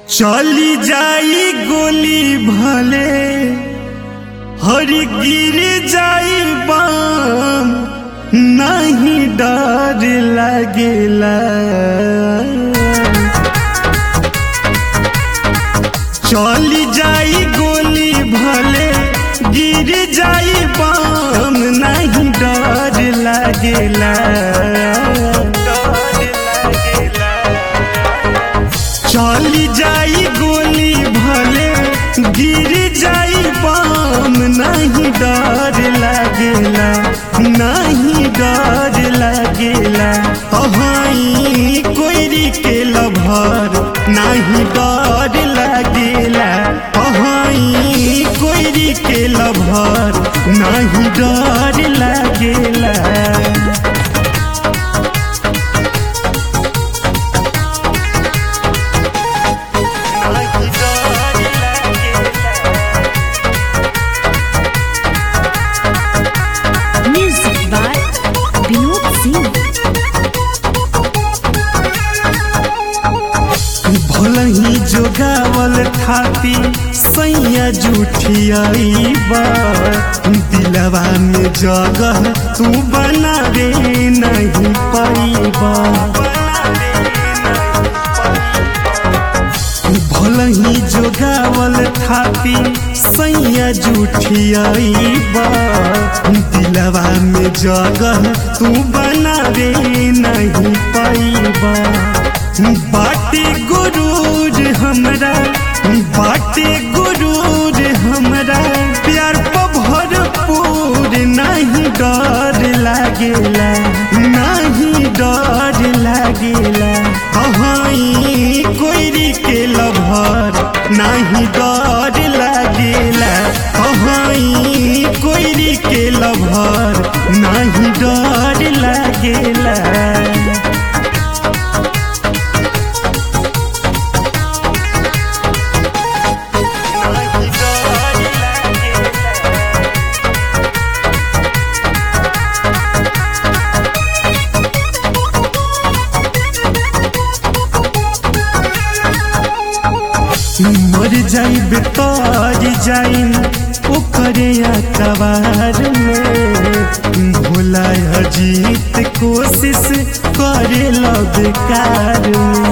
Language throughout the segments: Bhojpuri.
चली जाई गोली भले हर गिर जाई बाम नहीं डर लगेला चली जाई गोली भले गिर जाई बाम नहीं डर लगेला चली जाई गोली भले गिर जाई बाम नहीं डर लगेला नहीं डर लगेला अहाई कोयरी के लभर नहीं डर लगेला अहाई कोयरी के लभर नहीं डर लगेला Music by Vinod Singh. भलही जोगावल थाती सैया जुठियाई बा दिलवा में जगह तू बनावे नहीं पाईबा भलही जोगावल थाती सैया जुठियाई बा दिलवा में जगह तू बनावे नहीं पाईबा बाटे गुरूर हमरा बाटे गुरूर हमरा प्यार पर भरपूर नहीं डर लागेला नहीं डर लागेला अहाई कोयरी के लभर नहीं डर लागेला अहाई कोयरी के लभर नहीं डर लागेला मर जाइब तर जाइन ओकरे अखबार में भोला अजीत कोशिश करे बेकार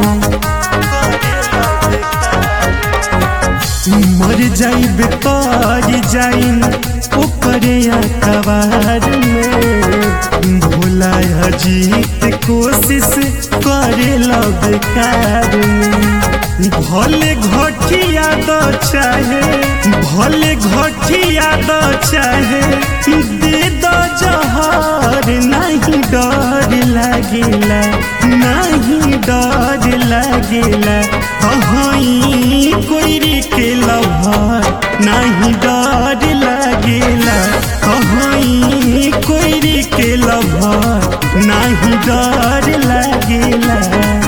में मर जाइब तर जाइन ओकरे अखबार में भोला अजीत कोशिश करे बेकार में भले घटिया दो चाहे भले घटिया दो चाहे दे दो जहर नहीं डर लगेला नहीं डर लगेला अहाई कोयरी के लभर नहीं डर लगेला अहाई कोयरी के लभर नहीं डर लगेला